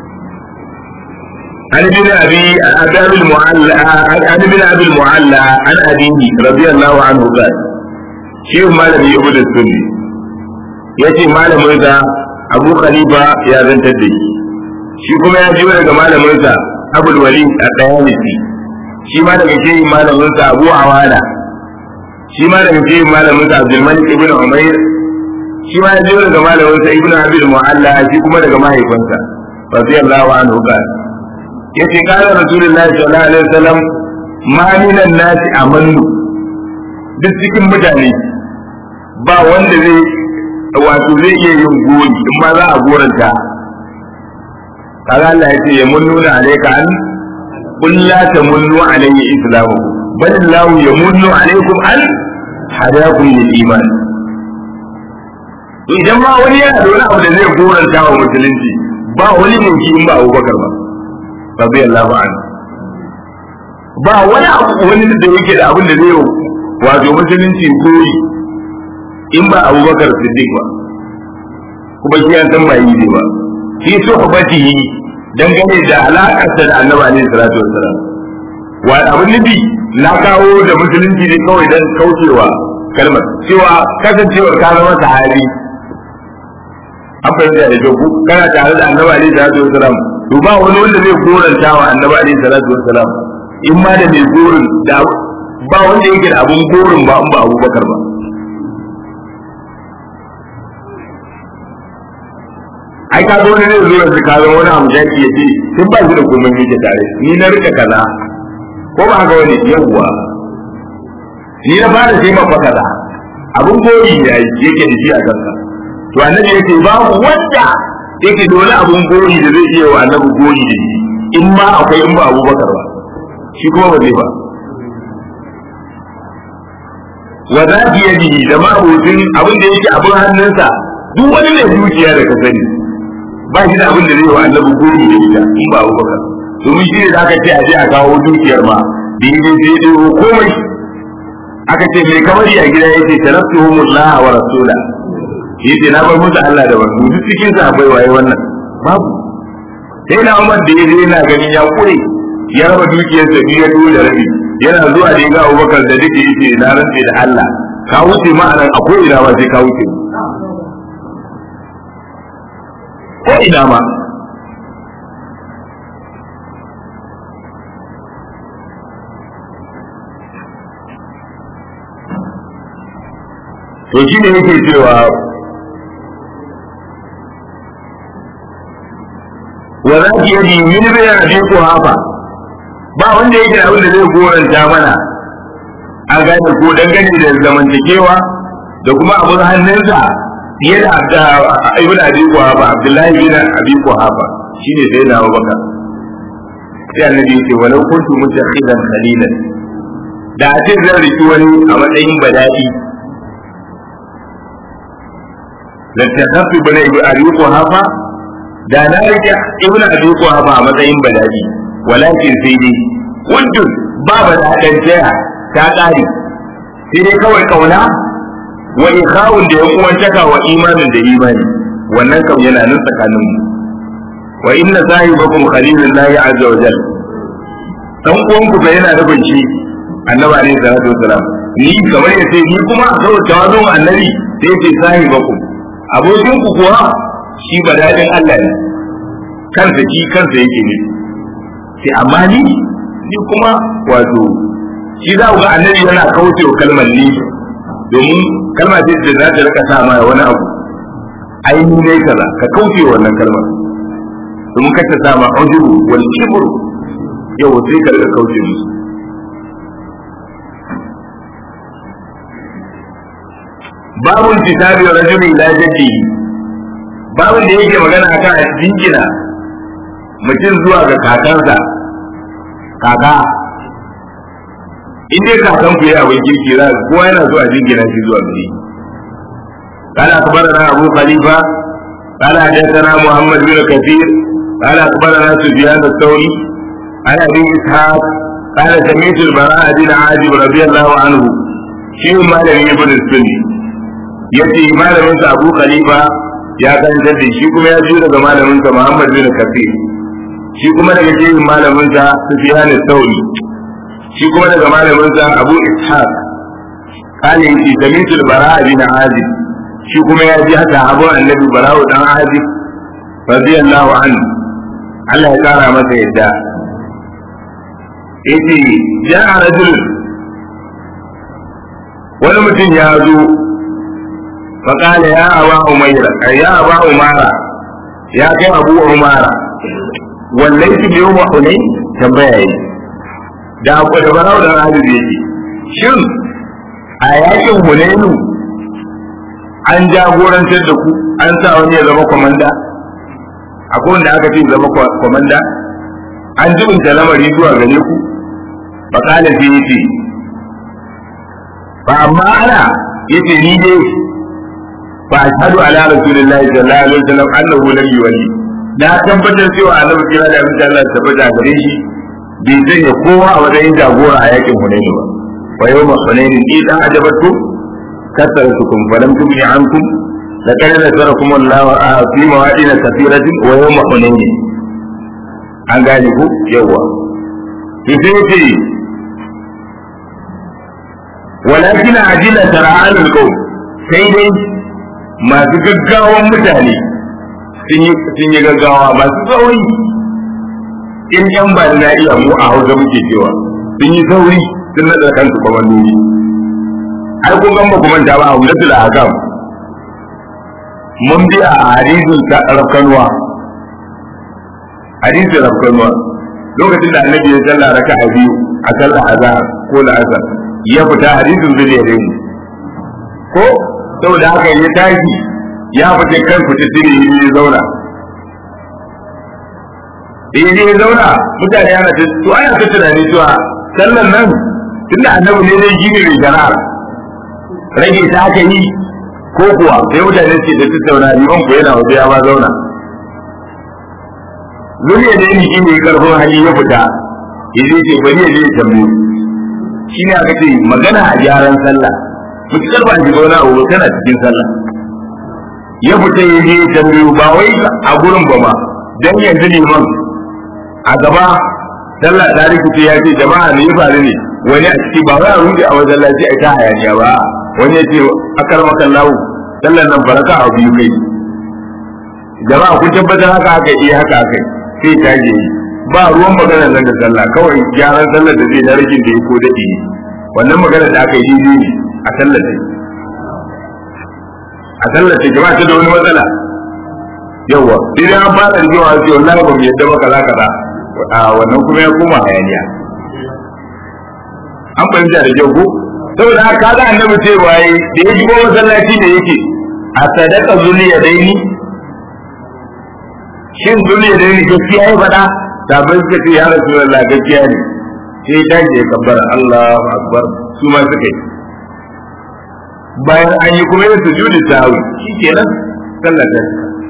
عن ابن أبي أبي المعلى عن ابن أبي المعلى عن أبيه رضي الله عنه قال شيخ مالك يعبد السني يأتي مالك أبو خليفة يا بنت الدين shi kuma ya ji daga malaminsa abul wali a tsayalisi shi ma daga shehin malaminsa abu awana shi ma daga shehin malaminsa abdulmalik ibn umair shi ma ya ji daga malaminsa ibn abil mu'alla shi kuma daga mahaifinsa radiyallahu anhu qala yace kana rasulullahi sallallahu alaihi wasallam ma minan nasi amannu duk cikin mutane ba wanda zai wato zai iya yin gori in ma za a goranta kaga Allah yace ya munnuna alayka an qul la tamunnu alayya islamu bal Allah yamunnu alaykum an hadakum lil iman to idan ma wani yana da wani abu da zai goranta wa musulunci ba wani mai shi in ba Abubakar ba radiyallahu anhu ba wani abu wani da yake da abin da zai wato musulunci koyi in ba abubakar siddiq ba kuma shi an san ba yi ne ba fi suhbatihi dangane da alaƙarsa da annabi alaihi salatu wassalam wa abin nufi na kawo da musulunci ne kawai don kaucewa kalmar cewa kasancewar ka zama sahabi an fahimta da joku kana tare da annabi alaihi salatu wassalam to ba wani wanda zai goranta wa annabi alaihi salatu wassalam in ma da mai gorin da ba wanda yake da abun gorin ba in ba abubakar ba ai ka zo ne zai zo yanzu ka zama wani amshaki ya ce tun ba shi da komai yake tare ni na rika kaza ko ba haka wani yawwa ni na fara sai mafa kaza abun gori ne yake da shi a kanka to annabi yake babu wanda yake dole abun gori da zai iya wa annabi gori da shi in ma akwai in ba abubakar ba shi kuma ba zai ba wa za ki yaji da ma'abocin abin da yake abin hannunsa duk wani mai dukiya da ka sani ba shi da abin da zai wa annabi gori da ita in ba abubakar domin shi ne da aka ce a je a kawo dukiyar ma da yi zai ɗero komai aka ce mai kamari a gida ya ce taraftuhumullah wa rasula yace na bar musu Allah da wasu duk cikin sa akwai waye wannan babu sai na Umar da yaje yana ganin ya kure ya raba dukiyar sa biyu ya da rabi yana zuwa da ga Abubakar da dake yace na rantse da Allah ka wuce ma anan akwai ina ba sai ka wuce ko ina ma to shi ne yake cewa wa za ki yadi min bayan abin ko hafa ba wanda yake da abin da zai goranta mana a gane ko dangane da zamantakewa da kuma abin hannunsa fiye da ibn abi hafa abdullahi bin abi hafa shine sai na baka sai annabi yake walau kuntu mutakhidan khalilan da a ce zan riki wani a matsayin bada'i lantakaffi bane ibn abi hafa da na rike ibnu abi quhafa a matsayin bala'i walakin sai dai wanda ba baladan jaya ta kare sai dai kawai kauna wa ikhawun da yan uwantaka wa imanin da imani wannan kam yana nan tsakanin mu wa inna sahibakum khalilullahi azza wa jalla dan uwan ku ga yana nufin shi annabi alaihi salatu wasalam ni kamar ya ce ni kuma a saboda tawazun annabi sai ce sahibakum abokin ku kuwa shi ba daɗin Allah ne kansa shi kansa yake ne sai amma ni ni kuma wato shi za ku ga annabi yana kauce wa kalmar ni domin kalma ce da za ta rika sa ma wani abu ai ni ne kaza ka kauce wa wannan kalmar domin ka ta sa ma ujubu wal kibru yau sai ka rika kauce musu babun kitabi rajuli ila jaddihi babin da yake magana akan a jingina mutum zuwa ga kakansa kaka in dai kakan ku yi abin kirki za kowa yana zuwa jingina shi zuwa gari قال أخبرنا أبو خليفة قال حدثنا محمد بن كثير قال أخبرنا سفيان الثوري عن أبي إسحاق قال سمعت البراء بن عازب رضي الله عنه شيء ما لم يبن السني يأتي ما لم أبو خليفة ya karantar da shi kuma ya biyo daga malaminsa Muhammad bin Kafir shi kuma daga shehin malaminsa Sufyan al-Thawri shi kuma daga malaminsa Abu Ishaq kale shi samitu al-Bara bin Azib shi kuma ya ji haka Abu Annabi Bara'u dan Azib radiyallahu anhu Allah ya kara masa yadda yace ja'a rajul wani mutum ya zo فقال يا أبا أميرة يا أبا أمارة يا كي أبو أمارة والليس بيوم حنين تنبيه da abu da barau da rahabi da yake shin a yakin hunainu an jagorantar da ku an sa wani ya zama kwamanda akwai wanda aka ce zama kwamanda an jibinta lamari zuwa gare ku fa kala sai yace ba amma ana yace ni dai فاشهد على رسول الله صلى الله عليه وسلم انه لم يولي na tabbatar cewa annabi kira da abin Allah ta tabbata gare shi bai sanya kowa a matsayin jagora a yakin Hunayn ba wa yawma Hunayn idan ajabatu kasaratukum falam tubni ankum laqad nasarakum Allah fi mawadin kathiratin wa yawma hunain an gane ku yawa to sai yace walakin ajila tara'an alqawm sai dai masu gaggawan mutane sun yi gaggawa masu sauri in yan ba na iya mu a hausa muke cewa sun yi sauri sun nada kansu kwamandoni ai kun gamba kuma ta ba a wulatul ahkam mun bi a hadisin ta rafkanuwa hadisin rafkanuwa lokacin da annabi ya salla raka a biyu a sallar azhar ko la'asar ya fita hadisin zai ne mu ko saboda haka ya tashi ya fita kan fita tire ya zauna in ya zauna mutane ana ta to ana ta tunani cewa sallan nan tunda annabi ne zai gine mai shari'ar rage ta aka yi ko kuwa sai mutane ce da tattauna liman ku yana waje ya ba zauna zuriya da yin shi ne karfin hali ya fita ya zai ce bari ya je ya tambaye shi ne aka ce magana a gyaran sallah mutukar ba shi zauna a tana cikin sallah ya fita ya je ya tambaye ba wai a gurin ba ma dan yanzu liman a gaba sallah ta rikice ya ce jama'a ne ya faru ne wani a ciki ba wai a rude a wajen lafi a ta hayaniya ba wani ya ce akar makan lawo sallar nan baraka a biyu kai jama'a kun tabbatar haka haka iya haka haka sai ta je ba ruwan magana nan da sallah kawai gyaran sallar da zai na rikin da ya ko daɗi ne wannan magana da aka yi daidai ne a sallar da a sallar da jama'a ta da wani matsala yawa idan an fara rigewa sai wallahi ba mu yadda ba kaza kaza a wannan kuma ya koma hayaniya an fahimta da kyau ko saboda haka kaga annabi cewa yi da ya shigo masallaci da yake a sadaka zuliya daini shin zuliya daini gaskiya ya faɗa sabai suka ce ya rasulullah gaskiya ne sai ta je kabbar Allahu akbar su ma suka yi bayan an yi kuma yin sujudi sahwi shikenan sallar ta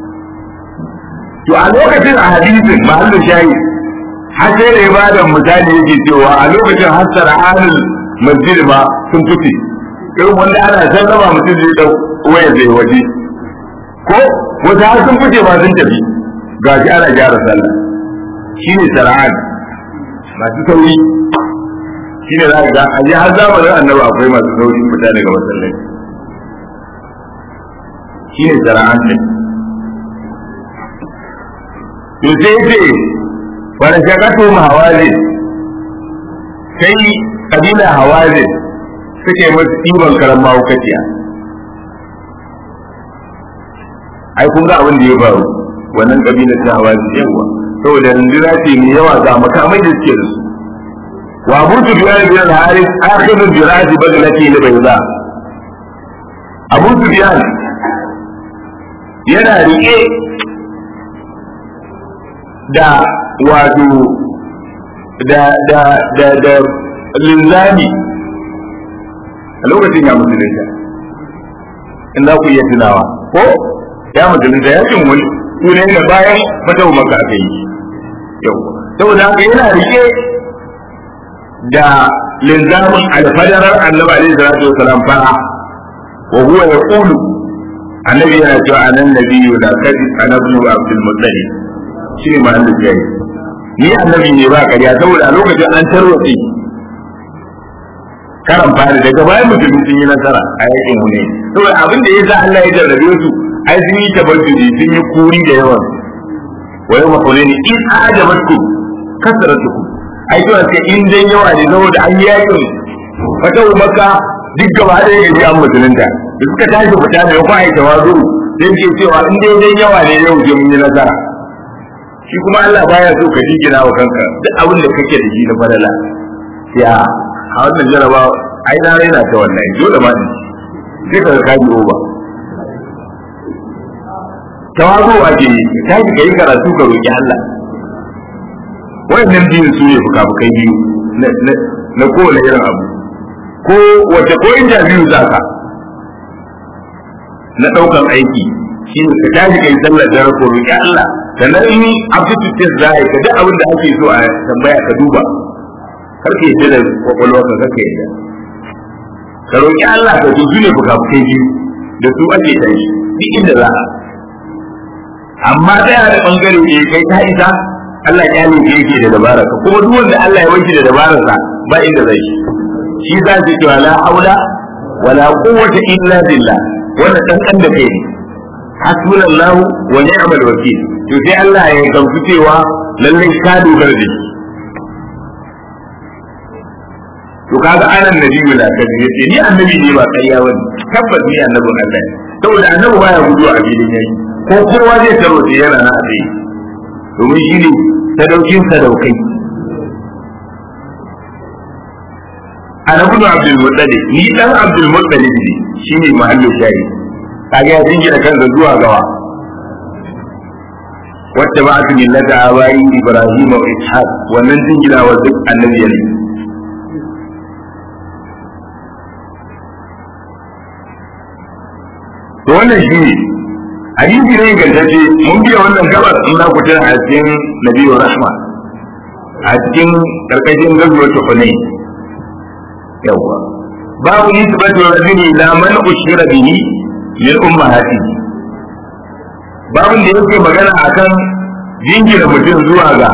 to a lokacin a hadisin mahallin shayi har sai da ya bada misali yake cewa a lokacin hassara halin masjid ma sun fice irin wanda ana sallama mutum zai dau waya zai waje ko wata har sun fice ma sun tafi ga shi ana gyara sallah shine sara'an masu sauri shine za ka ga a je har zamanin annabi akwai masu sauri fita daga masallaci shine sara'an ne to sai ce wani shakatu hawazin sai kabila hawazin suke masu ɗiban karan mahaukaciya ai kun ga abin da ya faru wannan kabila ta hawazin yawa saboda rundunar ce mai yawa ga makamai da suke da su wa abu su biya da biyan haris akhiru jirati baglati li bayda abu su biya yana rike da wato da da da da linzami a lokacin ya musulunta in za ku iya tunawa ko ya musulunta ya cin wani sune da bayan fatau maka aka yi yau saboda haka yana rike da linzamin alfadarar annabi alaihi salatu wasalam fara wa huwa yaqulu annabi yana cewa anan nabiyyu la kadib ana ibn abdul muttalib shi ne mahallin jayi ni annabi ne ba ƙarya saboda a lokacin an tarwatse karan fari daga bayan musulmi sun yi nasara a yakin mu ne saboda abin da ya sa Allah ya jarrabe su ai sun yi tabbatuji sun yi kuri da yawan wa yau makone ne in ajabatku kasaratuku ai to sai in dan yawa ne saboda an yi yakin fata maka duk gaba da ya gaji an musulunta da suka tashi fita da kuma ai tawazu sai ke cewa in dai dan yawa ne yau je mun yi nasara shi kuma Allah baya so ka jigina wa kanka duk abin da kake da shi na falala ya a wannan jaraba ai na raina ta wannan dole ma sai ka ka ji ba tawazu ake yi ka ji kai karatu ka roki Allah wannan biyu su ne fuka-fukai biyu na kowane irin abu ko wace ko interview za ka na ɗaukan aiki shi ne ka tashi kai sallar dare ko roki Allah sannan in aptitude test za a yi ka duk abin da ake so a tambaya ka duba kar ka yadda da kwakwalwa ka kaka yadda ka roƙi Allah ka to ne fuka-fukai biyu da su ake tashi duk inda za a amma ɗaya da ɓangare ne kai ta isa Allah ya ne ke yake da dabara ka kuma duk wanda Allah ya wanke da dabararsa ba inda zai shi shi za su cewa la haula wala quwwata illa billah wannan dan kan da kai ne hasbunallahu wa ni'mal wakil to sai Allah ya gamsu cewa lallai ka dogara da shi to kaga anan nabiyyu la kadi yace ni annabi ne ba ƙarya bane tabbas ni annabin Allah ne saboda annabi baya gudu a filin yayi ko kowa zai taro shi yana na tsaye domin shi ne sadaukin sadaukai ana gudu abdul muttalib ni dan abdul muttalib ne shine mahallin shayi kaga ya jingina kansa zuwa gawa wacce ba su millata abayi ibrahim wa ishaq wannan jingina wa duk annabi ne to wannan shi ne hadisi ne gantacce mun biya wannan gabar in za ku tana a cikin nabiyu rahma a cikin karkashin gazuwar tukunai yawwa babu nisbatu rajuli ila man ushira bihi min ummahatihi babin da yake magana akan jingina mutum zuwa ga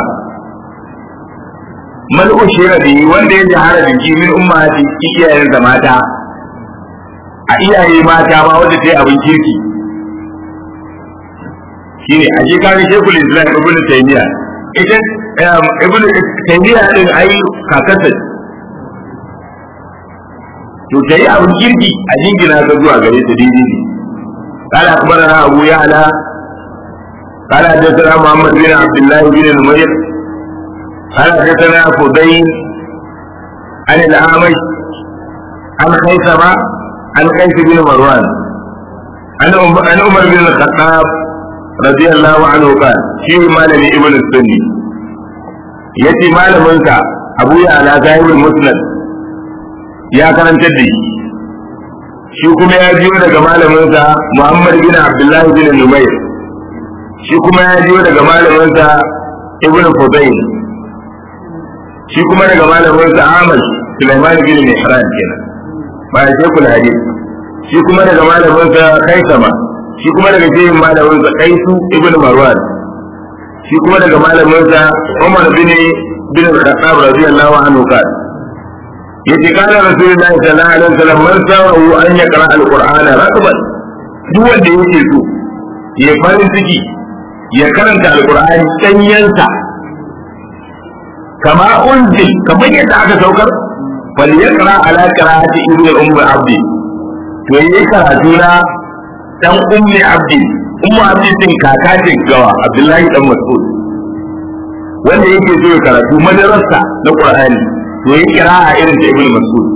man ushira bihi wanda ya jahara da shi min ummahati iyayen da mata a iyaye mata ma wanda ta yi abin kirki shine a je kare shekul islam ibnu taymiya ita ibnu taymiya din ai kakarsa to ta yi abin kirki a jingina ta zuwa gare ta daidai ne قال أخبرنا أبو يعلى قال حدثنا محمد بن عبد الله بن نمير قال حدثنا فضيل عن الأعمش عن خيثمة عن قيس بن مروان عن عن عمر بن الخطاب رضي الله عنه قال شيء مال ابن السني يتي مال منك أبو يعلى صاحب المسند يا كان تدي shi kuma ya jiyo daga malaminsa Muhammad bin Abdullahi bin Numayr shi kuma ya jiyo daga malaminsa Ibn Fudayl shi kuma daga malaminsa Ahmad Sulaiman bin Mihran kenan ba ya ce kula hadisi shi kuma daga malaminsa Kaisama shi kuma daga shehin malaminsa Kaisu Ibn Marwan shi kuma daga malaminsa Umar bin bin Khattab radiyallahu anhu kan yace kana rasulullahi sallallahu alaihi wasallam man sa'u an yaqra alqur'ana rakban duk wanda yake so ya farin ciki ya karanta alqur'ani danyansa kama unzil kamar yadda aka saukar fal yaqra ala qira'ati ibnu ummi abdi to yayi karatu na dan ummi abdi ummu abdi din kaka ce gawa abdullahi dan mas'ud wanda yake so ya karatu madarasa na qur'ani to yi kira'a irin da ibnu mas'ud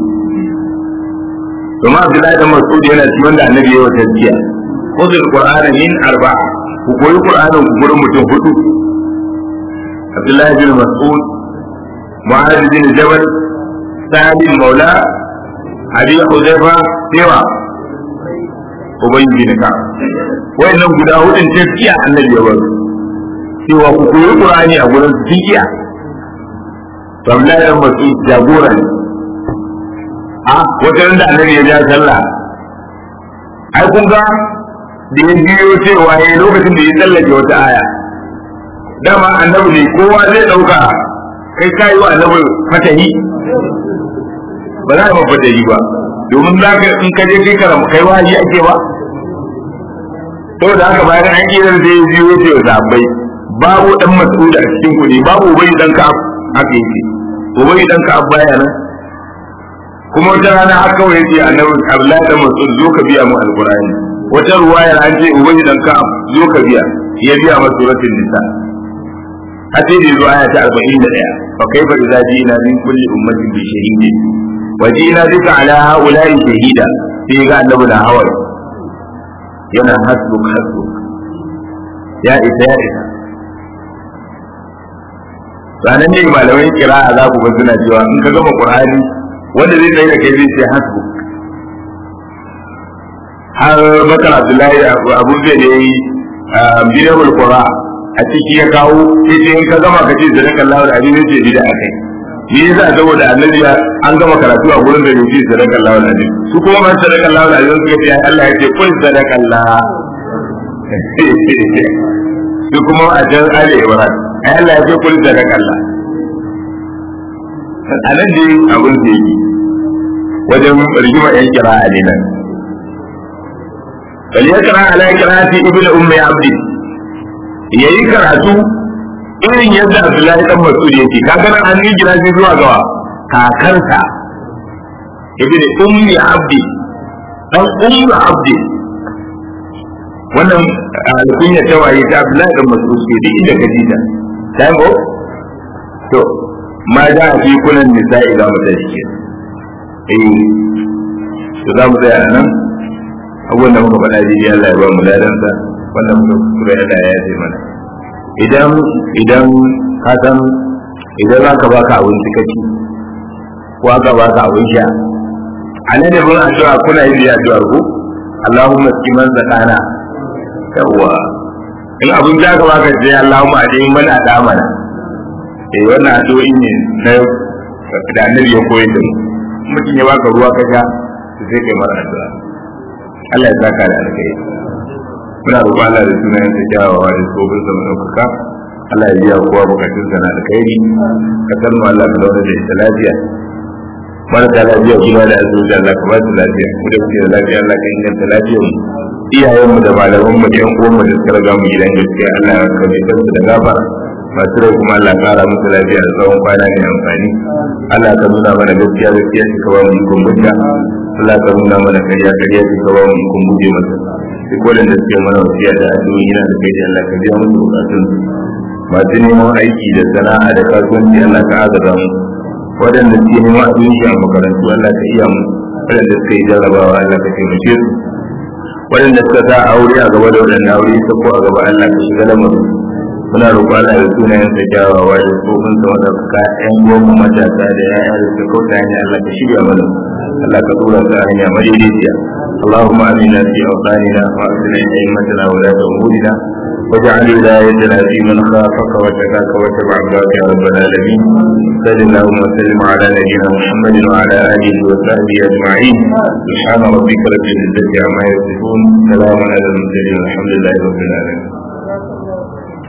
kuma abdullahi dan mas'ud yana ci wanda annabi ya wata jiya khudul qur'ana min arba'a ku koyi qur'anin ku gurin mutum hudu abdullahi bin mas'ud mu'adh bin jabal sa'id maula abi hudayfa sewa ubay bin ka wayannan guda hudun tafiya annabi ya bar cewa ku koyi qur'ani a gurin su jiya to Abdullahi dan Mas'ud jagora ne a wata da annabi ya ja sallah ai kun ga da ya biyo cewa yayi lokacin da ya tsallake wata aya dama annabi ne kowa zai dauka kai kai wa annabi fatahi ba za ka fatahi ba domin za ka in ka je kai karama kai wahayi ake ba saboda haka bayan an kira da ya biyo ce wa sahabbai babu dan mas'ud a cikin kuɗi babu bai dan ka haka yake ubai dan ka baya nan kuma wata rana har kawai yace annabi Abdullahi dan Mas'ud zo ka biya mu alqur'ani wata ruwayar an ce ubai dan ka zo ka biya ya biya mu suratul nisa a ce da zuwa ta 41 fa kaifa idza jina min kulli ummatin bi shahidin wa jina bika ala haula'i shahida sai ga annabi da hawaye yana hasbuk hasbuk ya isa ya isa sanan ne malamai kira a za ku ga suna cewa in ka gama qur'ani wanda zai tsaye da kai zai ce hasbu har bakar abdullahi abu zai da yi bidawul qura a ciki ya kawo sai ce in ka gama ka ce sadaka Allah da abin zai bida a kai me yasa saboda annabi an gama karatu a gurin da yake sadaka Allah wal alim su kuma ban sadaka Allah wal alim suka ce Allah ya ce kun sadaka Allah su kuma a jan Ali Ibrahim ai Allah ya ce kun sadaka Allah a nan dai abin da yake wajen rigima yan kira a nan bal yakra ala qira'ati ibnu ummi abdi yayi karatu irin yadda Abdullahi dan Mas'ud yake kaga nan an yi jira shi zuwa gawa kakarsa ibn ummi abdi dan ummi abdi wannan alkunya ta waye ta Abdullahi dan Mas'ud ke duk inda kaji ta sai ko to ma da fi kunan nisa'i za mu tashi ke eh to za mu tsaya nan abubuwan da muka faɗa daidai Allah ya ba mu ladansa wannan muka kura Allah ya yi mana idan idan ka san idan za ka baka abinci kaci ko aka baka abin sha a nan da bin addu'a kuna yin addu'ar ku Allahumma skiman zakana yawwa in abin da ka baka sai Allahumma adai mana da mana eh wannan addu'o'i ne na da annabi ya koyar da mu mutum ya baka ruwa ka sha sai kai mara addu'a Allah ya saka da alkai muna roƙon Allah da sunayen sa kyawawa da tsofin sa madaukaka Allah ya biya kowa bukatun sa na alkhairi ka san mu Allah ka zauna da ita lafiya marasa lafiya kuma da azuci Allah ka ba su lafiya mu da muke da lafiya Allah ka inganta lafiyar mu iyayen mu da malaman mu da yan uwan mu da suka riga mu gidan gaskiya Allah ya kabe su da gafara masu rai kuma Allah kara musu lafiya da tsawon kwana mai amfani Allah ka nuna mana gaskiya gaskiya ka ba mu ikon mutta Allah ka nuna mana kariya kariya ka ba mu ikon guje masa duk waɗanda suke mana wasiya da addu'o'i yana da kai da Allah ka biya musu bukatun masu neman aiki da sana'a da kasuwanci Allah ka agaza mu waɗanda suke neman abinci a makarantu Allah ka iya mu waɗanda suka yi jarrabawa Allah ka taimake su waɗanda suka sa aure a gaba da waɗanda aure ta ko a gaba Allah ka shiga lamarin muna roƙo Allah da sunayen sa kyawawa da tsofin sa wanda ka ƴan goma matasa da ya'ya da suka kauta hanya Allah ka shirya mana Allah ka tura ta hanya madaidaiciya اللهم امنا في اوطاننا واصلح ائمتنا ولاة امورنا واجعل ولايتنا في من خافك وتقاك واتبع رضاك يا رب العالمين صل اللهم وسلم على نبينا محمد وعلى اله وصحبه اجمعين سبحان ربك رب العزه عما يصفون سلام على المرسلين والحمد لله رب العالمين